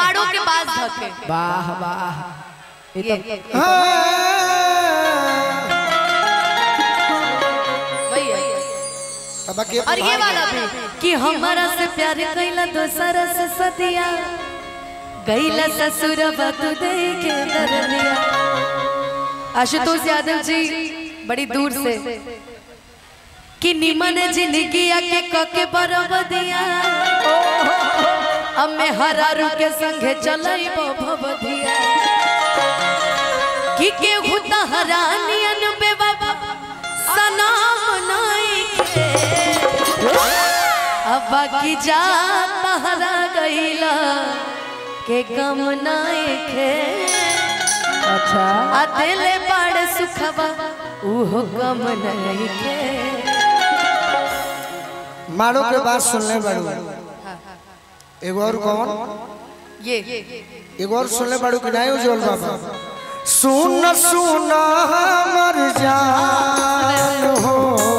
माड़ो के पास धके वाह वाह ये ये तो ये हाँ। वही है अब बाकी और ये वाला भी कि हमारा से प्यार कैला दोसरा से सदिया गैला ससुर तू दे के दरदिया आशुतोष यादव जी बड़ी दूर से कि निमन जिंदगी के कके बरबदिया अब मैं हरारू के संगे चलई भवदिया कि केहू तहरानियन बे बाबा सनाम नाई के अब बाकी जा तहरा गईला के गम नाई के अच्छा आ दिले बड़ सुखवा उहो गम नाई के मारो के बात सुनले बाड़ू एगो और कौन ये एगो और सुनले बाड़ू कि नहीं उज्जवल बाबा सुन सुन हमर जान हो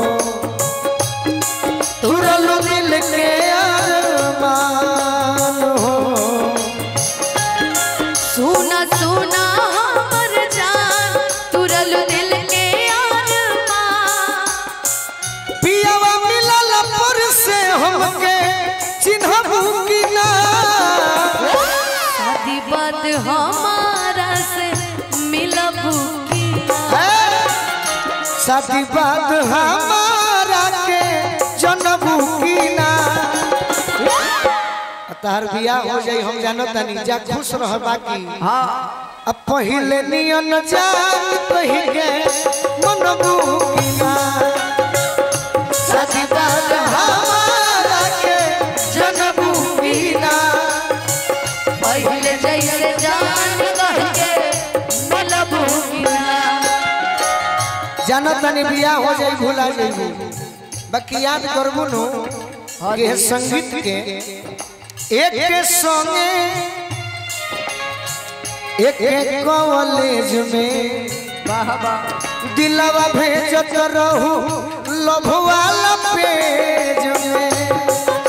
तुरल दिल के अरमान हो सुना सुना हमर जान तुरल दिल के अरमान पियावा मिलल पर से हमके चिन्हबू कि ना शादी बात हमारा से मिलबू की शादी बात हमारा के जनबू की ना तार बियाह हो जाई हम जानो तनी जा खुश रह बाकी हाँ अब पहिले नियन जान कही के मनबू की ना शादी बात हमारा के जनबू की ना पहले जैसे जान कह के मिलबू की ना जानो तनी बियाह हो जाई भूला जाई बाकी याद करबू नु कि हे संगीत के एक के संगे एक के कॉलेज में वाह वाह दिलवा भेजत रहू लभ वाला पेज में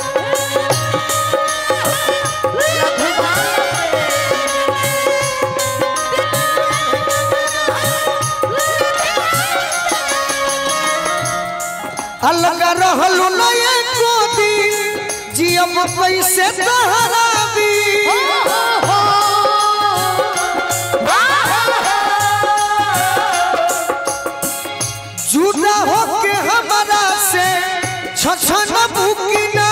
अलग रहलू न एको दिन जियब कैसे तहराबी जुदा होके हमारा से छछन बुकिना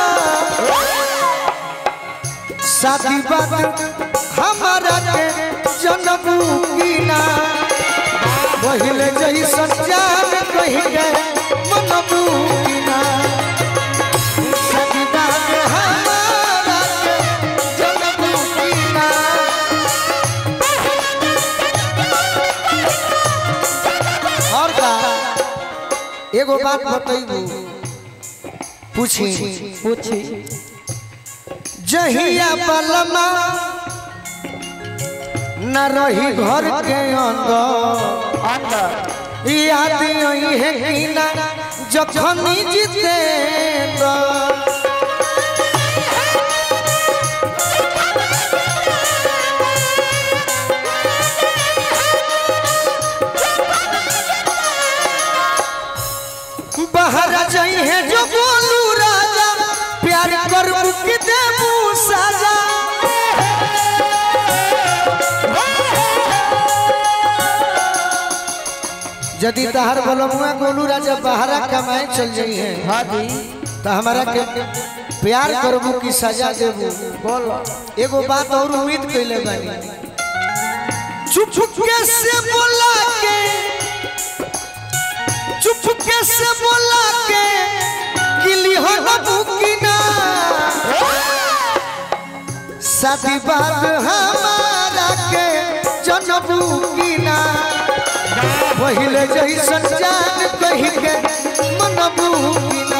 शादी बात हमारा के जनबू कीना पहिले जैसन जान कही के मनबू कीना शादी बात हमारा के जनबू कीना और का एगो बात बतैबू पूछी पूछी जहिया बलमा न रही घर के अंदर अंदर याद आई है कि ना जखनी जीते बाहर जाई है जो बोलू राजा प्यार कर के देबू साजा यदि तहार बोलमुआ गोलू राजा बाहरा कमाए चल जाई है हाँ जी तो हमारा के प्यार करबू की सजा देबू बोलो एगो बात और उम्मीद कैले बानी चुप चुप के से बोला के चुप चुप के से बोला के गिली हो न बुकिना शादी बात हमारा के जनबू कीना पहिले जैसन जान कही के मनबू कीना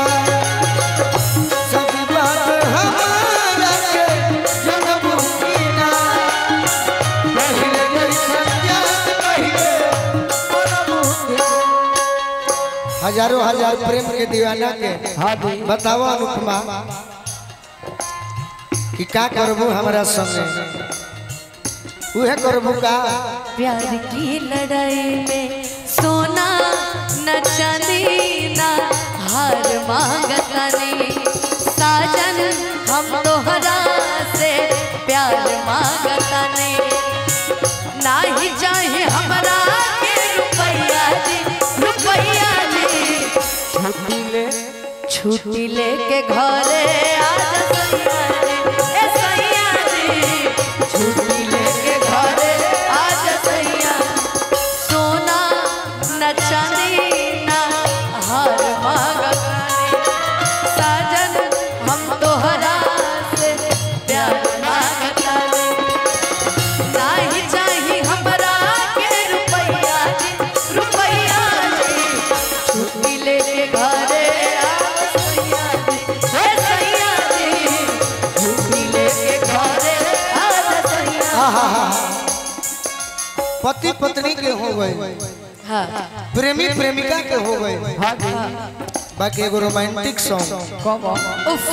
शादी बात हमारा के जनबू कीना पहिले जैसन जान कही के मनबू कीना हजारों हजार प्रेम के दीवाना के हाँ जी बताओ अनुपमा कि का करबू हमरा संगे उहे करबू का प्यार की लड़ाई में सोना न चांदी ना हार मांगता नहीं साजन हम तोहरा से प्यार मांगता नहीं ना ही चाहे हमरा के रुपैया जी रुपैया जी छुट्टी ले छुट्टी लेके घरे आ जा सैया जी ए सैया जी छुट्टी लेके घरे आ जा सैया सोना न चांदी न हार मांगतानी साजन हम तोहरा से प्यार मांगतानी नाही चाही हमरा के रुपैया जी रुपैया जी छुट्टी लेके घरे आ सैया जी हे सैया जी छुट्टी लेके घरे आ जा सैया आहा पति पत्नी के हो गए हाँ प्रेमी प्रेमिका के हो गए हाँ जी बाकी एगो रोमांटिक सॉन्ग कम उफ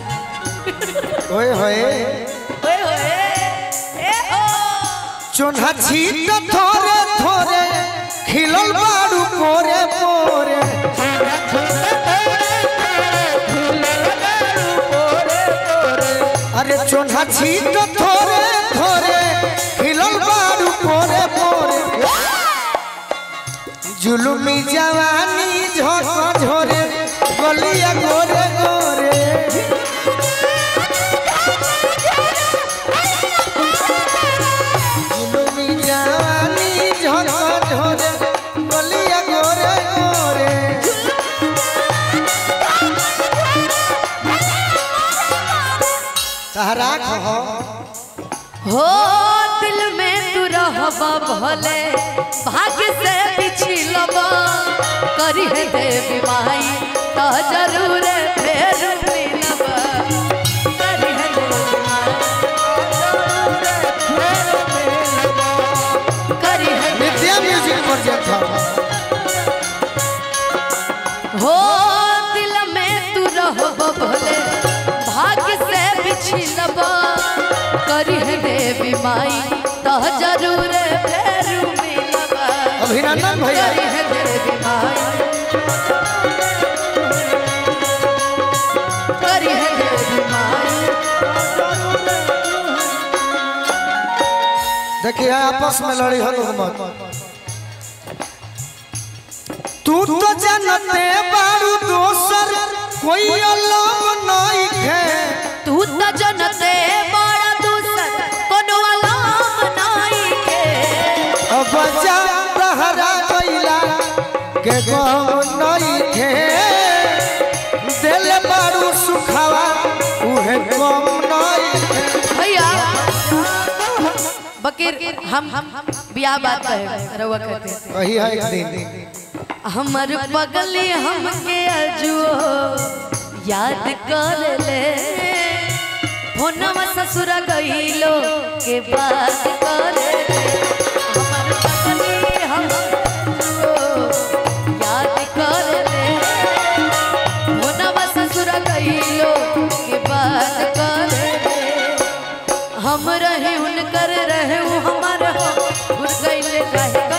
ओए होए ओए होए ए ओ चोन्हा छीट थोरे थोरे खिलल बाड़ू पोरे पोरे अरे चोन्हा छीट थोरे थोरे खिलल बाड़ू पोरे पोरे जुलुमी जवानी झोंक झोरे गलिया गोरे गोरे जुलुमी जवानी झोंक झोरे गलिया गोरे गोरे सहरा कहो हो दिल में तू रहबा भले भाग्य से पिछलबा करी है देवी माई तो जरूर फेर मिलबा करी है देवी माई करी है देवी नित्या म्यूजिक प्रोजेक्ट था हो दिल में तू रहबा भले भाग्य से पिछलबा करी है देवी माई तो जरूर फेर मिलबा अभिनंदन भैया करी है देवी माई करी है देवी माई देखिए आपस में लड़ी हो लोग मत तू तो जानते बारू दोसर कोई अलग नहीं है तू त जनते बड़ा दूसर कोनो अलाम नाई के अब जा तहरा गइला के गम नहीं है दिल बारू सुखावा उहे गम नहीं है भैया बकीर हम बियाह बात है रउआ कहते हैं वही है एक दिन हमर पगली हमके अजुओ याद कर ले फोनवा ससुर गईलो के बात कर ले हमर पगली हमको याद कर ले फोनवा ससुर गईलो के बात कर ले हम रहे उनकर रहे उ हमार हो भूल गईले काहे